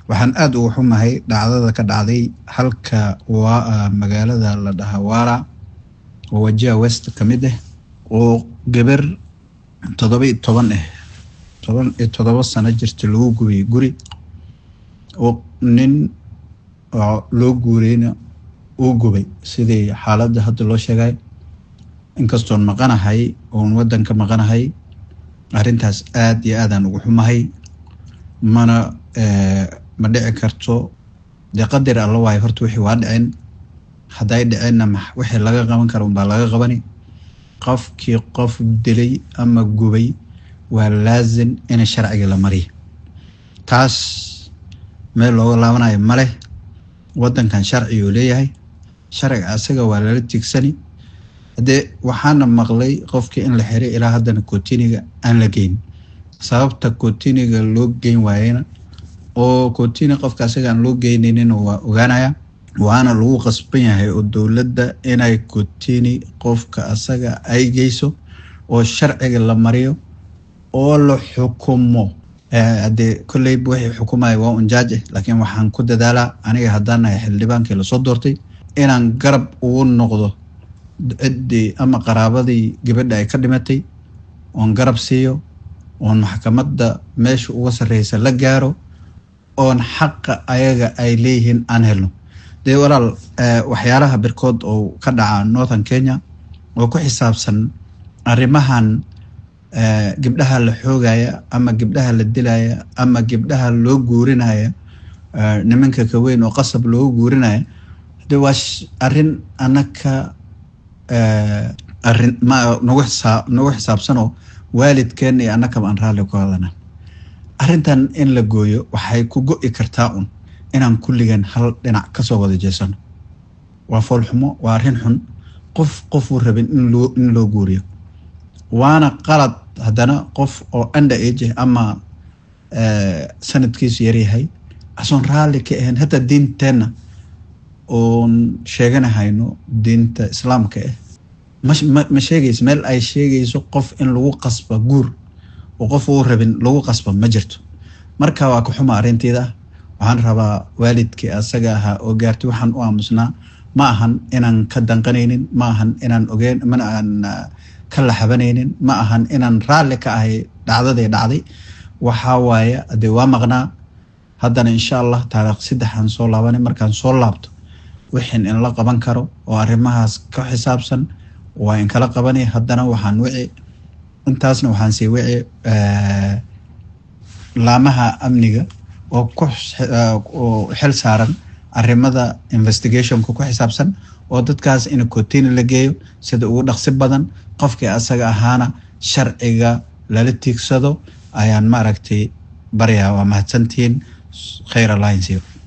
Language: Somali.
waxaan aada uga xumahay dhacdada ka dhacday halka waa magaalada la dhahaa waara oo wajiha west ka mid ah oo gabar toddoba iyo toban ah toban iyo toddoba sano jirta lagu gubay guri oo nin loo guureyna uu gubay sidii xaaladda hadda loo sheegay inkastoon maqanahay oon waddanka maqanahay arrintaas aada iyo aadaan ugu xumahay mana ma dhici karto dee qadar alla waayo horta wixii waa dhicin hadday dhiceenna ma wixii laga qaban kara unbaa laga qabani qofkii qof dilay ama gubay waa laazim in sharciga la mariya taas meel looga laabanayo maleh waddankan sharci uu leeyahay sharciga asaga waa lala tigsani haddee waxaana maqlay qofkii in la xiray ilaa haddana kotiniga aan la geyn sababta kotiniga loo geyn waayena oo kotini qofka asaga aan loo geynaynin waa ogaanaya waana lagu qasban yahay oo dowladda inay kotini qofka asaga ay geyso oo sharciga la mariyo oo la xukumo haddee kolleyba wixii xukumaya waa un jaaj ah laakiin waxaan ku dadaalaa aniga haddaan nahay xildhibaankii lasoo doortay inaan garab ugu noqdo ciddii ama qaraabadii gabadha ay ka dhimatay oon garab siiyo oon maxkamadda meesha uga sarreysa la gaaro oon xaqa ayaga ay leeyihiin aan helno dee walaal waxyaalaha birkood oo ka dhaca northern kenya oo ku xisaabsan arrimahan gabdhaha la xoogaya ama gabdhaha la dilaya ama gabdhaha loo guurinaya nimanka kaweyn oo qasab loogu guurinaya de waa arrin anaka arrin ma nagu xisaa nagu xisaabsanoo waalidkeen iyo annakaba aan raalli ku hadana arrintan in la gooyo waxay ku go-i kartaa un inaan kulligan hal dhinac kasoo wada jeesano waa foolxumo waa arrin xun qof qofuu rabin in loo in loo guuriyo waana qalad haddana qof oo under age ama sanadkiisu yaryahay asoon raalli ka ahayn hataa diinteenna oon sheeganahayno diinta islaamka ah ma ma sheegayso meel ay sheegayso qof in lagu qasba guur oo qof uu rabin lagu qasba ma jirto marka waa ka xuma arrinteeda waxaan rabaa waalidkii asaga ahaa oo gaartay waxaan u aamusnaa ma ahan inaan ka danqanaynin ma ahan inaan ogeyn mana aan ka laxabanaynin ma ahan inaan raalli ka ahay dhacdaday dhacday waxaa waaye dee waa maqnaa haddana insha allah taariikh saddexaan soo laabanay markaan soo laabto wixin in la qaban karo oo arrimahaas ka xisaabsan waa in kala qabanay haddana waxaan wici intaasna waxaan sii wici laamaha amniga oo ku oo xil saaran arrimada investigationka ku xisaabsan oo dadkaas in kotini la geeyo sida ugu dhaqsi badan qofkii asaga ahaana sharciga lala tiigsado ayaan maaragtay baryaa waa mahadsantihiin khayr alliance